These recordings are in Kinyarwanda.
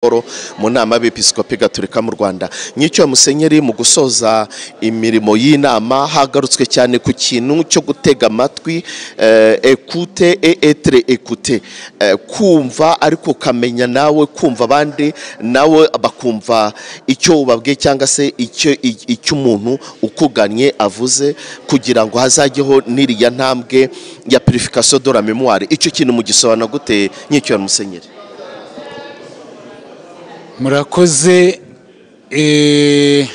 Paul mu nama y'abepiskopi gatolika mu rwanda nyicyo musenyeri mu gusoza imirimo y'inama hagarutswe cyane ku kintu cyo gutega amatwi eh, ekute et etre ekute Eh, kumva ariko ukamenya nawe kumva abandi nawe bakumva icyo ubabwiye cyangwa se icyo i- icyo umuntu ukuganye avuze kugira ngo hazajyeho n'iriya ntambwe ya purification de la memoire icyo kintu mugisobanura gute nyicyo musenyeri murakoze eh,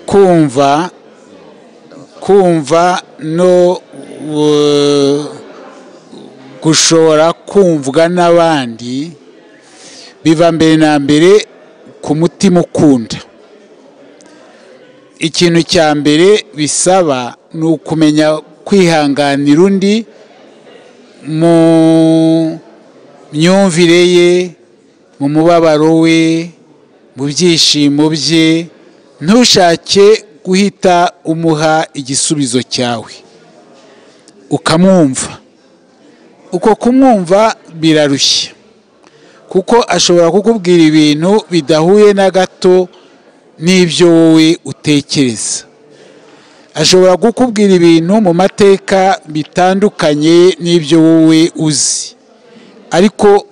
kumva kumva no eh, gushobora kumvwa n'abandi biba mbere na mbere ku mutima ukunda ikintu cya mbere bisaba ni ukumenya kwihanganira undi mu myumvire ye mu mubabaro we mu byishimo bye ntushake guhita umuha igisubizo cyawe ukamwumva uko kumwumva birarushya kuko ashobora kukubwira ibintu bidahuye na gato n'ibyo wowe utekereza ashobora kukubwira ibintu mu mateka bitandukanye n'ibyo wowe uzi ariko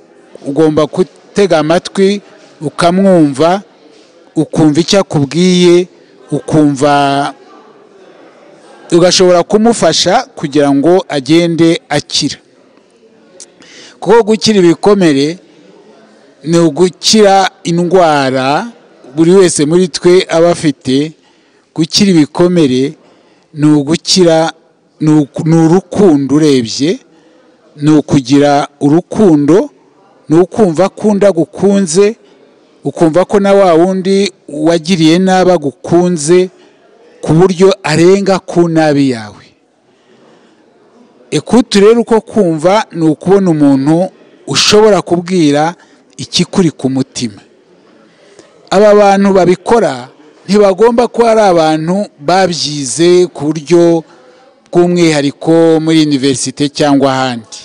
ugomba gutega amatwi ukamwumva ukumva icyo akubwiye ukumva ugashobora kumufasha kugira ngo agende akira kuko gukira ibikomere ni ugukira indwara buri wese muri twe aba afite gukira ibikomere ni ugukira ni uku- ni urukundo urebye ni ukugira urukundo ni ukumva akunda gukunze ukumva ko na wa wundi wagiriye nabi agukunze ku buryo arenga ku nabi yawe ekutu rero uko kumva ni ukubona umuntu ushobora kubwira ikikuri ku mutima aba bantu babikora ntibagomba kuba ari abantu babyize ku buryo bw'umwihariko muri univerisite cyangwa ahandi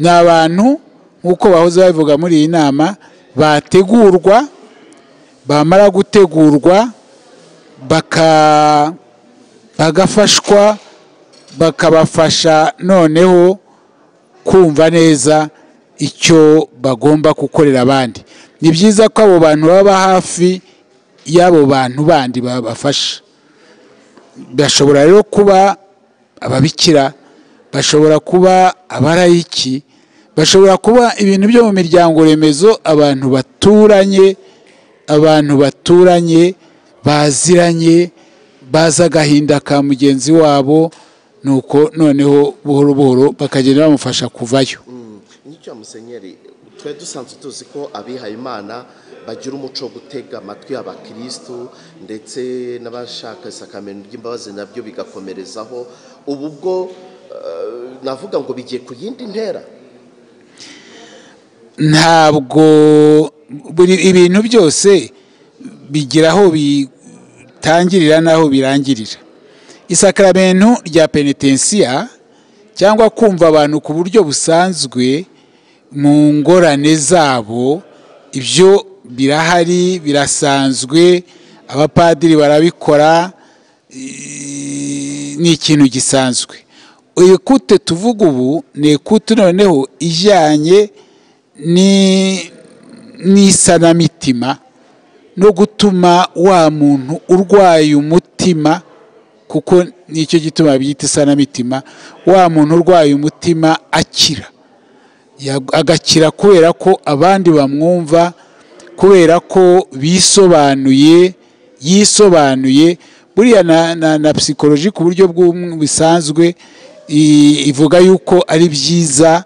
ni abantu nk'uko bahoze babivuga muri iyi nama bategurwa bamara gutegurwa baka- bagafashwa bakabafasha noneho kumva neza icyo bagomba gukorera abandi ni byiza ko abo bantu baba hafi y'abo bantu bandi babafasha bashobora rero kuba ababikira bashobora kuba abarayiki bashobora kuba ibintu byo mu miryango remezo abantu baturanye abantu baturanye baziranye bazi agahinda ka mugenzi wabo nuko noneho buhoro buhoro bakagenda bamufasha kuvayo nicyo musenyeri twari dusanzwe tuzi ko abihaye imana bagira umuco wo gutega amatwi abakirisitu ndetse n'abashaka isakamento ry'imbabazi nabyo bigakomerezaho ubu bwo eh, navuga ngo bigiye ku yindi ntera ntabwo buri ibintu byose bigira aho bitangirira n'aho birangirira isakaramentu rya penetensiya cyangwa kumva abantu ku buryo busanzwe mu ngorane zabo ibyo birahari birasanzwe abapadiri barabikora i- ni ikintu gisanzwe ekute tuvuga ubu ni ekute noneho ijyanye ni- n'isanamitima no gutuma wa muntu urwaye umutima kuko nicyo gituma byita isanamitima wa muntu urwaye umutima akira Ya- agakira kubera ko abandi bamwumva kubera ko bisobanuye yisobanuye buriya na, na, na psychologie ku buryo bw'um- busanzwe i- ivuga yuko ari byiza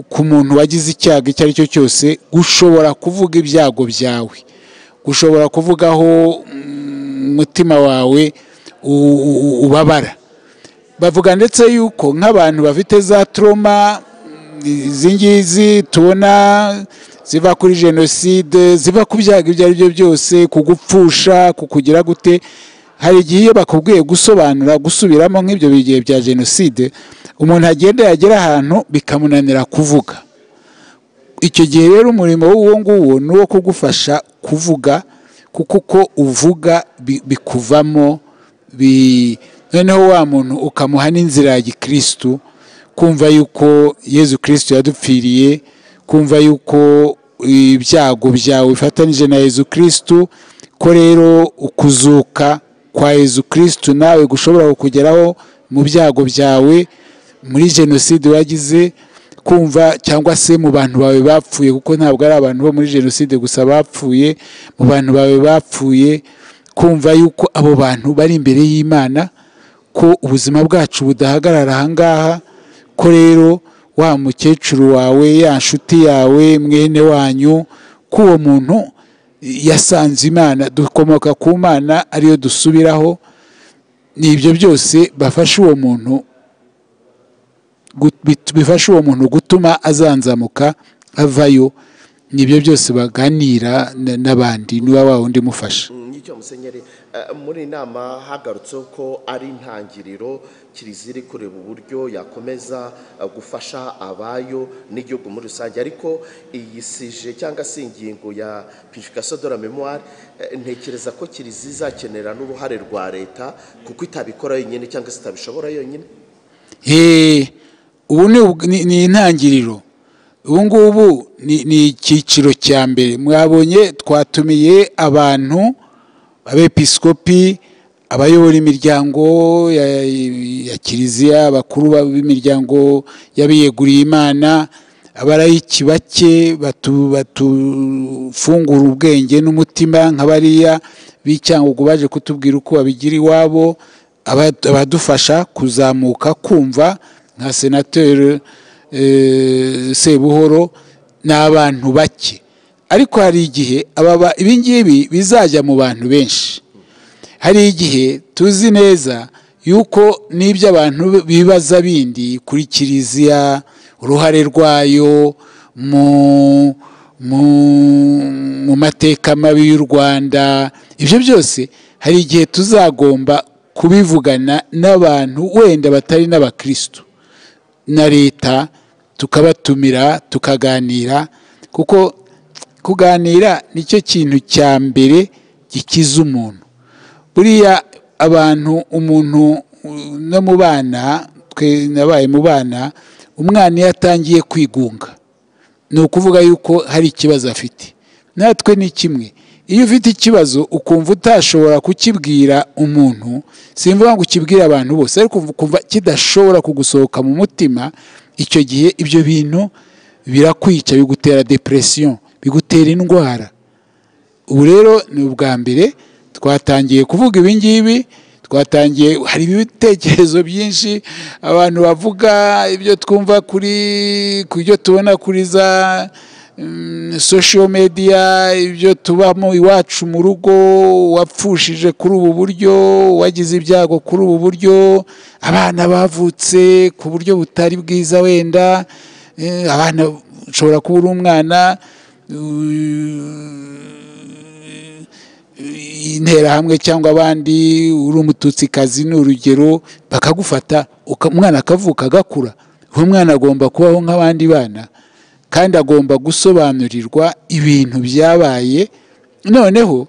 ku muntu wagize icyago icyo ari cyo cyose gushobora kuvuga ibyago byawe gushobora kuvuga aho mm, umutima wawe u- u- u- ubabara bavuga ndetse yuko nk'abantu bafite za toroma izi ngizi tubona ziva kuri jenoside ziva ku byago ibyo ari byo byose kugupfusha kukugira gute hari igihe iyo bakubwiye gusobanura gusubiramo nk'ibyo bigihe bya jenoside umuntu agenda yagera ahantu bikamunanira kuvuga icyo gihe rero umurimo w'uwo nguwo ni uwo kugufasha kuvuga kuko uko uvuga bi- bikuvamo bi- noneho wa muntu ukamuha n'inzira ya gikirisitu kumva yuko yezu kirisitu yadupfiriye kumva yuko ibyago byawe bifatanije na yezu kirisitu ko rero ukuzuka kwa yezu kirisitu nawe gushobora kukugeraho mu byago byawe muri jenoside wagize kumva cyangwa se mu bantu bawe bapfuye kuko ntabwo ari abantu bo muri jenoside gusa bapfuye mu bantu bawe bapfuye kumva yuko abo bantu bari imbere y'imana ko ubuzima bwacu budahagarara aha ngaha ko rero wa mukecuru wawe ya nshuti yawe mwene wanyu ko uwo muntu yasanze imana dukomoka ku mana ariyo dusubiraho ni ibyo byose bafasha uwo muntu gut- bit- bifasha uwo muntu gutuma azanzamuka avayo ni ibyo byose baganira na- n'abandi niba wa wundi mufasha nicyo musenyeri eh, muri iyi nama hagarutseho ko ari intangiriro kiliziya iri kureba uburyo yakomeza eh, gufasha abayo n'igihugu muri rusange ariko iyi sije cyangwa se ingingo ya purifikasiyo de la memoire eh, ntekereza ko kiliziya izakenera n'uruhare rwa leta kuko itabikora yonyine cyangwa se itabishobora yonyine Eee, ubu ni ubw- ni- ni intangiriro ubu ngubu ni ni icyiciro cya mbere mwabonye twatumiye abantu abepiskopi abayobora imiryango ya- ya kiliziya abakuru ba- b'imiryango y'abiyeguriye imana abarayiki bake batu- batufungura ubwenge n'umutima nka bariya b'icyangugu baje kutubwira uko babigira iwabo aba- abadufasha kuzamuka kumva nka senateri eh, sebuhoro ni abantu bake ariko hari igihe aba ba- ibi ngibi bizajya mu bantu benshi hari igihe tuzi neza yuko n'ibyo abantu bibaza bindi kuri kiliziya uruhare rwayo mu mu- mu mateka mabi y'u rwanda ibyo byose hari igihe tuzagomba kubivugana n'abantu wenda batari n'abakirisitu na leta tukabatumira tukaganira kuko kuganira nicyo kintu cya mbere gikiza umuntu buriya abantu umuntu uh, no mu bana twe nabaye mu bana umwana iyo atangiye kwigunga ni ukuvuga yuko hari ikibazo afite natwe ni kimwe iyo ufite ikibazo ukumva utashobora kukibwira umuntu simvuga ngo ukibwire abantu bose ariko ukumva kidashobora kugusohoka mu mutima icyo gihe ibyo bintu birakwica bigutera depression bigutera indwara ubu rero ni ubwa mbere twatangiye kuvuga ibi ngibi twatangiye hari ibitekerezo byinshi abantu bavuga ibyo twumva kuri ku byo tubona kuri za sosho mediya ibyo tubamo iwacu mu rugo wapfushije kuri ubu buryo wagize ibyago kuri ubu buryo abana bavutse ku buryo butari bwiza wenda eh, abana ushobora kuba uri umwana interahamwe cyangwa abandi uri umututsikazi ni urugero bakagufata uka- umwana akavuka agakura uwo mwana agomba kubaho nk'abandi bana kandi agomba gusobanurirwa ibintu byabaye noneho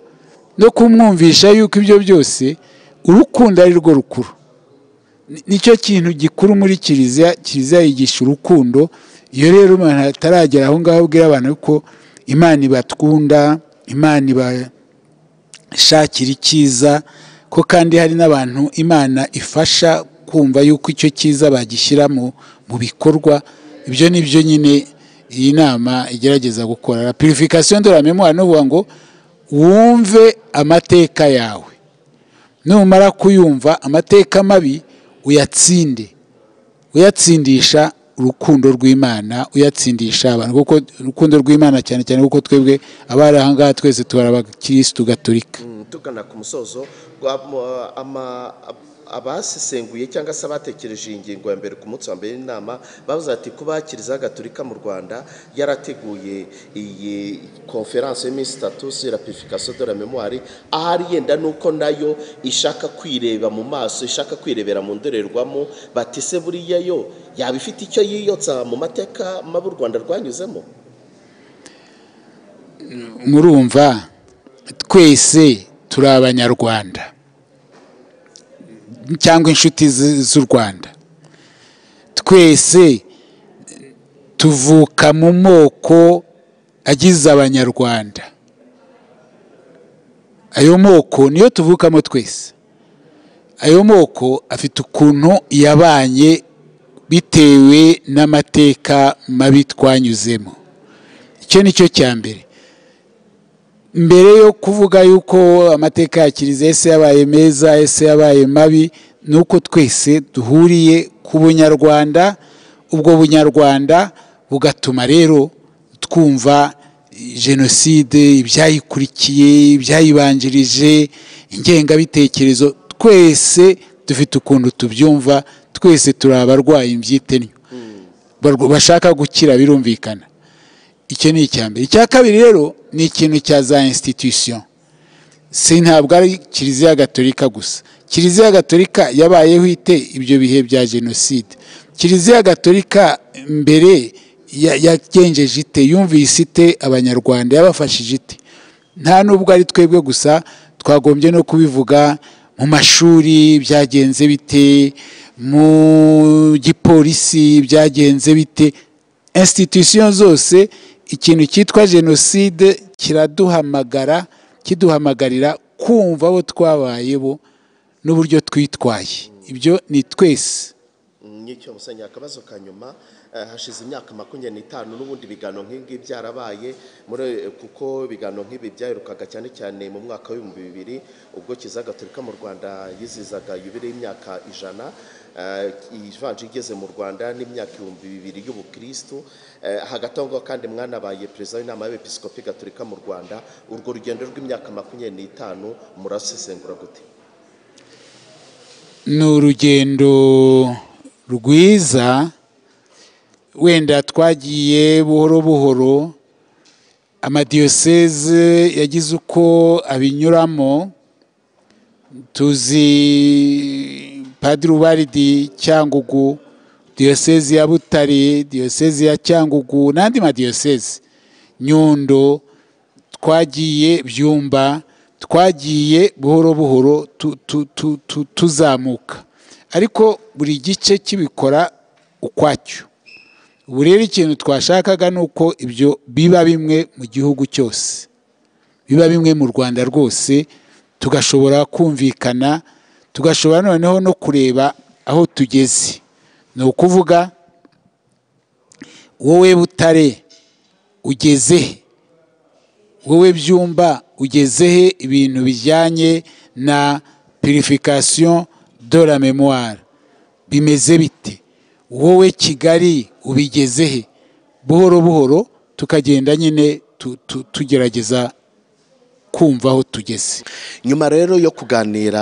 no kumwumvisha yuko ibyo byose urukundo ari rwo rukuru Ni- nicyo kintu gikuru muri kiliziya kiliziya yigisha urukundo iyo rero umuntu ataragera aho ngaho abwira abantu ko imana ibatwunda imana iba shakira icyiza ko kandi hari n'abantu imana ifasha kumva yuko icyo cyiza bagishyira mu mu bikorwa ibyo ni byo nyine iyi nama igerageza gukora la purification de la memoire ni ukuvuga ngo wumve amateka yawe numara kuyumva amateka mabi uyatsinde uyatsindisha urukundo rw'imana uyatsindisha abantu kuko urukundo rw'imana cyane cyane kuko twebwe abari aha ngaha twese tubara abakirisitu gatolika Mm, tugana ku musozo gwa- mu- ama- abasesenguye cyangwa se abatekereje iyi ngingo ya mbere ku munsi wa mbere w'inama bavuze ati kuba kiliziya gatolika mu rwanda yarateguye iyi konferanse y'iminsi itatu sur la purification de la memoire ahari yenda nuko nayo ishaka kwireba mu maso ishaka kwirebera mu ndorerwamo bati se buriya yo yaba ifite icyo yiyotsa mu mateka mabi u rwanda rwanyuzemo murumva twese turi abanyarwanda cyangwa inshuti z- z'u rwanda twese tuvuka mu moko agize abanyarwanda ayo moko niyo tuvukamo twese ayo moko afite ukuntu yabanye bitewe n'amateka mabi twanyuzemo icyo ni cyo cya mbere mbere yo kuvuga yuko amateka ya kiliziya ese yabaye meza ese yabaye mabi ni uko twese duhuriye ku bunyarwanda ubwo bunyarwanda bugatuma rero twumva jenoside ibyayikurikiye ibyayibanjirije ingengabitekerezo twese dufite ukuntu tubyumva twese turi abarwayi imbyitenyo Barwa- bashaka gukira birumvikana icyo ni icya mbere icya kabiri rero ni ikintu cya za institution si ntabwo ari kiliziya gatolika gusa kiliziya gatolika yabayeho ite ibyo bihe bya jenoside kiliziya gatolika mbere ya- yagenjeje ite yumvise ite abanyarwanda yabafashije ite nta nubwo ari twebwe gusa twagombye no kubivuga mu mashuri byagenze bite mu gipolisi byagenze bite institution zose ikintu cyitwa jenoside kiraduhamagara kiduhamagarira kumva abo twabaye bo n'uburyo twitwaye ibyo ni twese nk'icyo musenyeri akabazo ka nyuma eh, hashize imyaka makumyabiri n'itanu n'ubundi ibiganiro nk'ingibi byarabaye muri kuko ibiganiro nk'ibi byaherukaga cyane cyane mu mwaka w'ibihumbi bibiri ubwo kiliziya gatolika mu rwanda yizizaga yubile y'imyaka ijana eh, ivanje igeze mu rwanda n'imyaka ibihumbi bibiri y'ubukirisitu Eh, hagati aho ngaho kandi mwanabaye perezida w'inama y'abepiskopi gatolika mu rwanda urwo rugendo rw'imyaka makumyabiri n'itanu murasesengura gute ni urugendo rwiza wenda twagiye buhoro buhoro amadiyoseze yagize uko abinyuramo tuzi padiri ubaridi cyangugu diyoseze ya butare diyoseze ya cyangugu n'andi madiyoseze nyundo twagiye byumba twagiye buhoro buhoro tu- tu- tu- tu- tuzamuka ariko buri gice kibikora ukwacyo ubu rero ikintu twashakaga ni uko ibyo biba bimwe mu gihugu cyose biba bimwe mu rwanda rwose tugashobora kumvikana tugashobora noneho no kureba aho tugeze ni ukuvuga wowe butare ugeze he wowe byumba ugezehe ibintu bijyanye na purification de la memoire bimeze bite wowe kigali ubigezehe buhoro buhoro tukagenda nyine tu- tu- tugerageza kumva aho tugeze nyuma rero yo kuganira